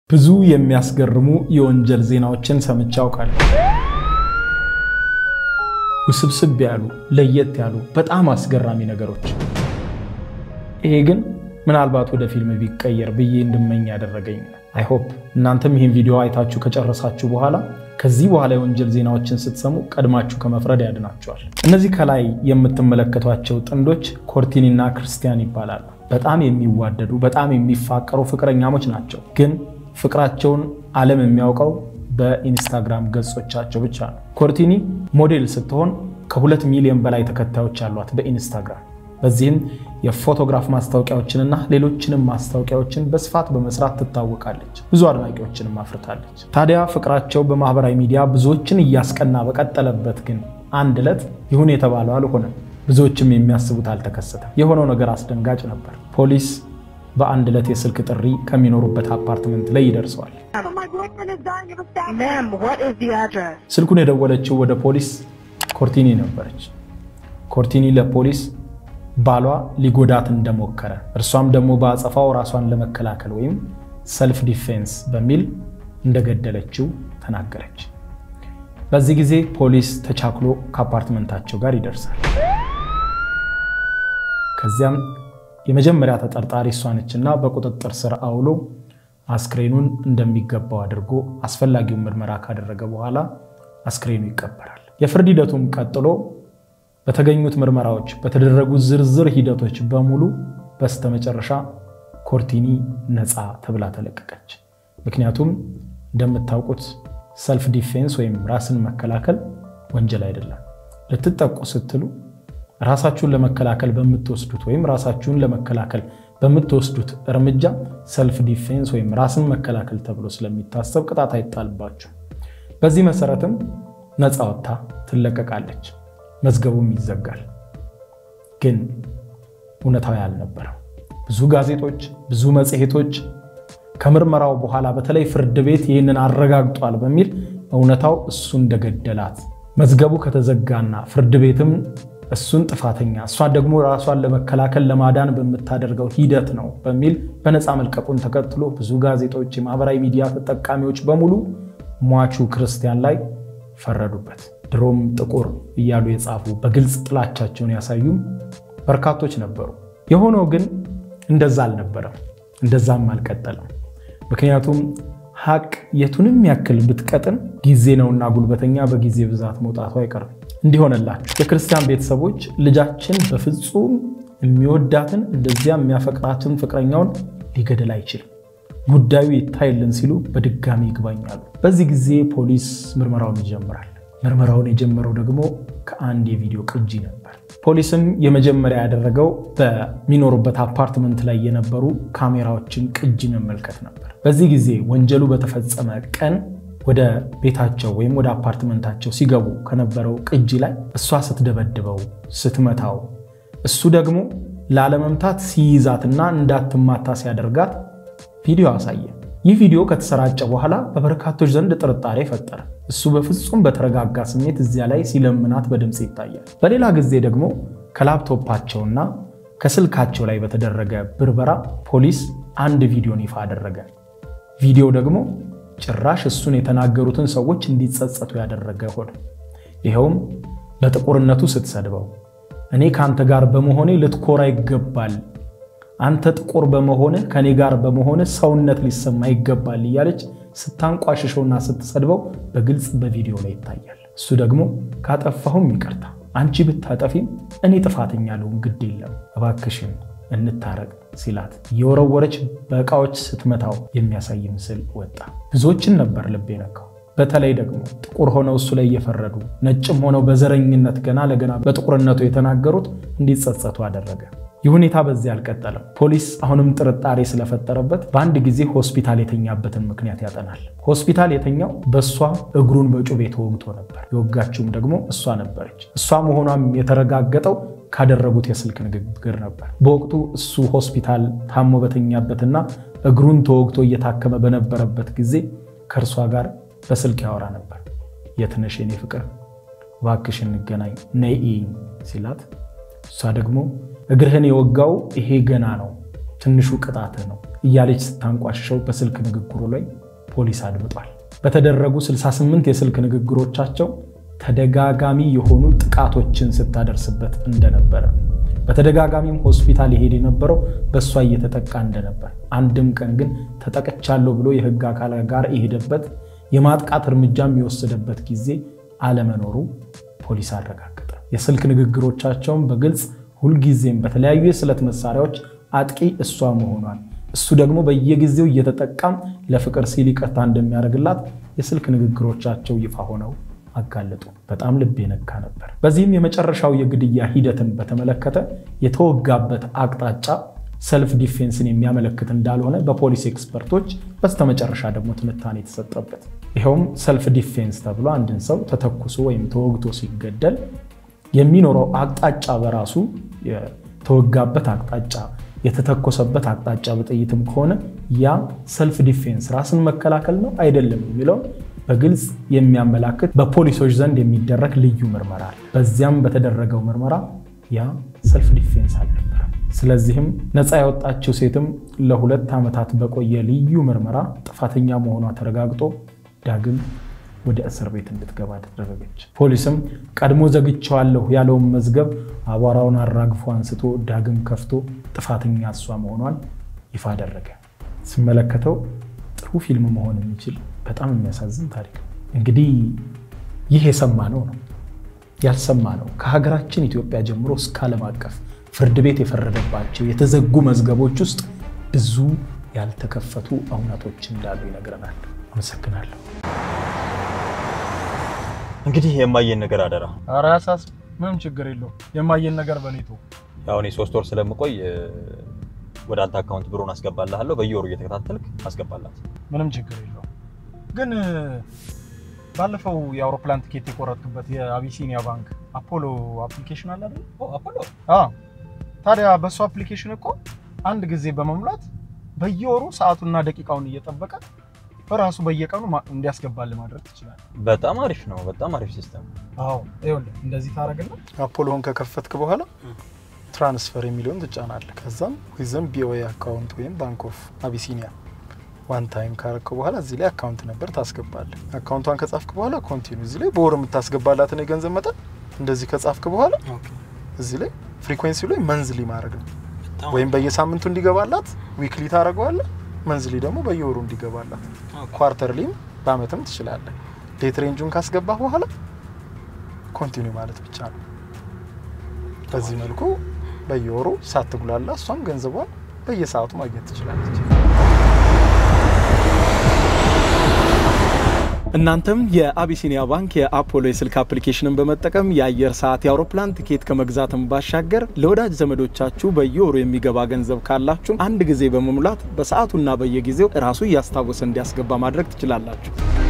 ብዙ የሚያስገርሙ የወንጀል ዜናዎችን ሰምቼ አውቃለሁ። ውስብስብ ያሉ ለየት ያሉ በጣም አስገራሚ ነገሮች። ይሄ ግን ምናልባት ወደ ፊልም ቢቀየር ብዬ እንድመኝ ያደረገኝ አይሆፕ እናንተም ይህን ቪዲዮ አይታችሁ ከጨረሳችሁ በኋላ ከዚህ በኋላ የወንጀል ዜናዎችን ስትሰሙ ቀድማችሁ ከመፍረድ ያድናቸዋል። እነዚህ ከላይ የምትመለከቷቸው ጥንዶች ኮርቲኒና ክርስቲያን ይባላሉ። በጣም የሚዋደዱ በጣም የሚፋቀሩ ፍቅረኛሞች ናቸው። ግን ፍቅራቸውን ዓለም የሚያውቀው በኢንስታግራም ገጾቻቸው ብቻ ነው። ኮርቲኒ ሞዴል ስትሆን ከሁለት ሚሊዮን በላይ ተከታዮች አሏት በኢንስታግራም። በዚህም የፎቶግራፍ ማስታወቂያዎችንና ሌሎችንም ማስታወቂያዎችን በስፋት በመስራት ትታወቃለች። ብዙ አድናቂዎችንም አፍርታለች። ታዲያ ፍቅራቸው በማህበራዊ ሚዲያ ብዙዎችን እያስቀና በቀጠለበት ግን አንድ ዕለት ይሁን የተባለው አልሆነም። ብዙዎችም የሚያስቡት አልተከሰተም። የሆነው ነገር አስደንጋጭ ነበር። ፖሊስ በአንድ ዕለት የስልክ ጥሪ ከሚኖሩበት አፓርትመንት ላይ ይደርሰዋል። ስልኩን የደወለችው ወደ ፖሊስ ኮርቲኒ ነበረች። ኮርቲኒ ለፖሊስ ባሏ ሊጎዳት እንደሞከረ እርሷም ደግሞ በአጸፋው ራሷን ለመከላከል ወይም ሰልፍ ዲፌንስ በሚል እንደገደለችው ተናገረች። በዚህ ጊዜ ፖሊስ ተቻክሎ ከአፓርትመንታቸው ጋር ይደርሳል። ከዚያም የመጀመሪያ ተጠርጣሪ እሷ ነችና በቁጥጥር ስር አውሎ አስክሬኑን እንደሚገባው አድርጎ አስፈላጊውን ምርመራ ካደረገ በኋላ አስክሬኑ ይቀበራል። የፍርድ ሂደቱም ቀጥሎ በተገኙት ምርመራዎች በተደረጉት ዝርዝር ሂደቶች በሙሉ በስተመጨረሻ ኮርቲኒ ነፃ ተብላ ተለቀቀች። ምክንያቱም እንደምታውቁት ሰልፍ ዲፌንስ ወይም ራስን መከላከል ወንጀል አይደለም። ልትጠቁ ስትሉ ራሳችሁን ለመከላከል በምትወስዱት ወይም ራሳችሁን ለመከላከል በምትወስዱት እርምጃ ሰልፍ ዲፌንስ ወይም ራስን መከላከል ተብሎ ስለሚታሰብ ቅጣት አይጣልባችሁ። በዚህ መሰረትም ነፃ ወጥታ ትለቀቃለች። መዝገቡም ይዘጋል። ግን እውነታዊ አልነበረም። ብዙ ጋዜጦች፣ ብዙ መጽሔቶች ከምርመራው በኋላ በተለይ ፍርድ ቤት ይህንን አረጋግጧል በሚል እውነታው እሱ እንደገደላት መዝገቡ ከተዘጋና ፍርድ ቤትም እሱን ጥፋተኛ እሷን ደግሞ ራሷን ለመከላከል ለማዳን በምታደርገው ሂደት ነው በሚል በነፃ መልቀቁን ተከትሎ ብዙ ጋዜጦች፣ የማህበራዊ ሚዲያ ተጠቃሚዎች በሙሉ ሟቹ ክርስቲያን ላይ ፈረዱበት። ድሮም ጥቁር እያሉ የጻፉ በግልጽ ጥላቻቸውን ያሳዩም በርካቶች ነበሩ። የሆነው ግን እንደዛ አልነበረም፣ እንደዛም አልቀጠለም። ምክንያቱም ሀቅ የቱንም ያክል ብትቀጥን ጊዜ ነውና ጉልበተኛ በጊዜ ብዛት መውጣቱ አይቀርም። እንዲሆነላችሁ የክርስቲያን ቤተሰቦች ልጃችን በፍጹም የሚወዳትን እንደዚያ የሚያፈቅራትን ፍቅረኛውን ሊገድል አይችልም፣ ጉዳዩ ይታይልን ሲሉ በድጋሚ ይግባኛሉ። በዚህ ጊዜ ፖሊስ ምርመራውን ይጀምራል። ምርመራውን የጀመረው ደግሞ ከአንድ የቪዲዮ ቅጂ ነበር። ፖሊስም የመጀመሪያ ያደረገው በሚኖሩበት አፓርትመንት ላይ የነበሩ ካሜራዎችን ቅጂ መመልከት ነበር። በዚህ ጊዜ ወንጀሉ በተፈጸመ ቀን ወደ ቤታቸው ወይም ወደ አፓርትመንታቸው ሲገቡ ከነበረው ቅጂ ላይ እሷ ስትደበድበው፣ ስትመታው እሱ ደግሞ ላለመምታት ሲይዛትና እንዳትማታ ሲያደርጋት ቪዲዮ አሳየ። ይህ ቪዲዮ ከተሰራጨ በኋላ በበርካቶች ዘንድ ጥርጣሬ ፈጠረ። እሱ በፍጹም በተረጋጋ ስሜት እዚያ ላይ ሲለምናት በድምፅ ይታያል። በሌላ ጊዜ ደግሞ ከላፕቶፓቸውና ከስልካቸው ላይ በተደረገ ብርበራ ፖሊስ አንድ ቪዲዮን ይፋ አደረገ። ቪዲዮ ደግሞ ጭራሽ እሱን የተናገሩትን ሰዎች እንዲጸጸቱ ያደረገ ሆነ። ይኸውም በጥቁርነቱ ስትሰድበው፣ እኔ ከአንተ ጋር በመሆኔ ልትኮራ ይገባል አንተ ጥቁር በመሆንህ ከኔ ጋር በመሆንህ ሰውነት ሊሰማ ይገባል እያለች ስታንቋሽሸውና ስትሰድበው በግልጽ በቪዲዮ ላይ ይታያል። እሱ ደግሞ ካጠፋሁም ይቅርታ፣ አንቺ ብታጠፊም እኔ ጥፋተኛ ልሁን፣ ግድ የለም እባክሽን እንታረቅ ሲላት እየወረወረች በዕቃዎች ስትመታው የሚያሳይ ምስል ወጣ። ብዙዎችን ነበር ልብ የነካው። በተለይ ደግሞ ጥቁር ሆነው እሱ ላይ እየፈረዱ ነጭም ሆነው በዘረኝነት ገና ለገና በጥቁርነቱ የተናገሩት እንዲጸጸቱ አደረገ። ይህ ሁኔታ በዚህ አልቀጠለም። ፖሊስ አሁንም ጥርጣሬ ስለፈጠረበት በአንድ ጊዜ ሆስፒታል የተኛበትን ምክንያት ያጠናል። ሆስፒታል የተኛው በእሷ እግሩን በጩቤ ተወግቶ ነበር። የወጋችውም ደግሞ እሷ ነበረች። እሷ መሆኗም የተረጋገጠው ካደረጉት የስልክ ንግግር ነበር። በወቅቱ እሱ ሆስፒታል ታሞ በተኛበትና እግሩን ተወግቶ እየታከመ በነበረበት ጊዜ ከእርሷ ጋር በስልክ ያወራ ነበር። የት ነሽ የኔ ፍቅር፣ እባክሽ እንገናኝ፣ ነይ እይኝ ሲላት እሷ ደግሞ እግርህን የወጋው ይሄ ገና ነው፣ ትንሹ ቅጣትህ ነው፣ እያለች ስታንቋሽሸው በስልክ ንግግሩ ላይ ፖሊስ አድምጧል። በተደረጉ 68 የስልክ ንግግሮቻቸው ተደጋጋሚ የሆኑ ጥቃቶችን ስታደርስበት እንደነበረ በተደጋጋሚም ሆስፒታል ይሄድ የነበረው በእሷ እየተጠቃ እንደነበር፣ አንድም ቀን ግን ተጠቅቻለሁ ብሎ የህግ አካል ጋር የሄደበት የማጥቃት እርምጃም የወሰደበት ጊዜ አለመኖሩ ፖሊስ አረጋገጠ። የስልክ ንግግሮቻቸውን በግልጽ ሁልጊዜም በተለያዩ የስለት መሳሪያዎች አጥቂ እሷ መሆኗን እሱ ደግሞ በየጊዜው እየተጠቃም ለፍቅር ሲል ይቅርታ እንደሚያደርግላት የስልክ ንግግሮቻቸው ይፋ ሆነው አጋለጡ። በጣም ልብ የነካ ነበር። በዚህም የመጨረሻው የግድያ ሂደትን በተመለከተ የተወጋበት አቅጣጫ ሰልፍ ዲፌንስን የሚያመለክት እንዳልሆነ በፖሊስ ኤክስፐርቶች በስተመጨረሻ ደግሞ ትንታኔ የተሰጠበት ይኸውም ሰልፍ ዲፌንስ ተብሎ አንድን ሰው ተተኩሶ ወይም ተወግቶ ሲገደል የሚኖረው አቅጣጫ በራሱ የተወጋበት አቅጣጫ የተተኮሰበት አቅጣጫ በጥይትም ከሆነ ያ ሰልፍ ዲፌንስ ራስን መከላከል ነው አይደለም የሚለውን በግልጽ የሚያመላክት በፖሊሶች ዘንድ የሚደረግ ልዩ ምርመራ አለ። በዚያም በተደረገው ምርመራ ያ ሰልፍ ዲፌንስ አልነበረም። ስለዚህም ነፃ ያወጣችው ሴትም ለሁለት ዓመታት በቆየ ልዩ ምርመራ ጥፋተኛ መሆኗ ተረጋግጦ ዳግም ወደ እስር ቤት እንድትገባ ተደረገች። ፖሊስም ቀድሞ ዘግቼዋለሁ ያለውን መዝገብ አቧራውን አራግፎ አንስቶ ዳግም ከፍቶ ጥፋተኛ እሷ መሆኗን ይፋ አደረገ። ስመለከተው ጥሩ ፊልም መሆን የሚችል በጣም የሚያሳዝን ታሪክ ነው። እንግዲህ ይህ የሰማነው ነው ያልሰማነው ከሀገራችን ኢትዮጵያ ጀምሮ እስከ ዓለም አቀፍ ፍርድ ቤት የፈረደባቸው የተዘጉ መዝገቦች ውስጥ ብዙ ያልተከፈቱ እውነቶች እንዳሉ ይነግረናል። አመሰግናለሁ። እንግዲህ የማየን ነገር አደራ። ኧረ አያሳስብ፣ ምንም ችግር የለው። የማየን ነገር በኔቶ ያው እኔ ሶስት ወር ስለምቆይ ወደ አንተ አካውንት ብሮን አስገባልሃለሁ። በየወሩ እየተከታተልክ አስገባላት። ምንም ችግር የለው። ግን ባለፈው የአውሮፕላን ትኬት የቆረጥክበት የአቢሲኒያ ባንክ አፖሎ አፕሊኬሽን አለ አይደል? አፖሎ አዎ። ታዲያ በእሱ አፕሊኬሽን እኮ አንድ ጊዜ በመሙላት በየወሩ ሰዓቱና ደቂቃውን እየጠበቀ በራሱ በየቀኑ እንዲያስገባል ማድረግ ትችላለህ። በጣም አሪፍ ነው። በጣም አሪፍ ሲስተም። አዎ ይኸውልህ፣ እንደዚህ ታደርግና አፖሎን ከከፈትክ በኋላ ትራንስፈር የሚለውን ትጫናለህ። ከዛም ዊዝን ቢኦኤ አካውንት ወይም ባንክ ኦፍ አቢሲኒያ ዋን ታይም ካረከው በኋላ እዚህ ላይ አካውንት ነበር ታስገባለህ። አካውንቷን ከጻፍክ በኋላ ኮንቲኒ እዚህ ላይ በወር የምታስገባላትን የገንዘብ መጠን እንደዚህ ከጻፍክ በኋላ እዚህ ላይ ፍሪኩዌንሲ ላይ መንዝሊ ማድረግ ነው። ወይም በየሳምንቱ እንዲገባላት ዊክሊ ታደርገዋለህ። መንዝሊ ደግሞ በየወሩ እንዲገባላት፣ ኳርተርሊም በአመትም ትችላለህ። ዴት ሬንጁን ካስገባህ በኋላ ኮንቲኒ ማለት ብቻ ነው። በዚህ መልኩ በየወሩ ሳትጉላላ እሷም ገንዘቧን በየሰዓቱ ማግኘት ትችላለች። እናንተም የአቢሲኒያ ባንክ የአፖሎ የስልክ አፕሊኬሽንን በመጠቀም የአየር ሰዓት፣ የአውሮፕላን ትኬት ከመግዛትም ባሻገር ለወዳጅ ዘመዶቻችሁ በየወሩ የሚገባ ገንዘብ ካላችሁ አንድ ጊዜ በመሙላት በሰዓቱና በየጊዜው ራሱ እያስታወሰ እንዲያስገባ ማድረግ ትችላላችሁ።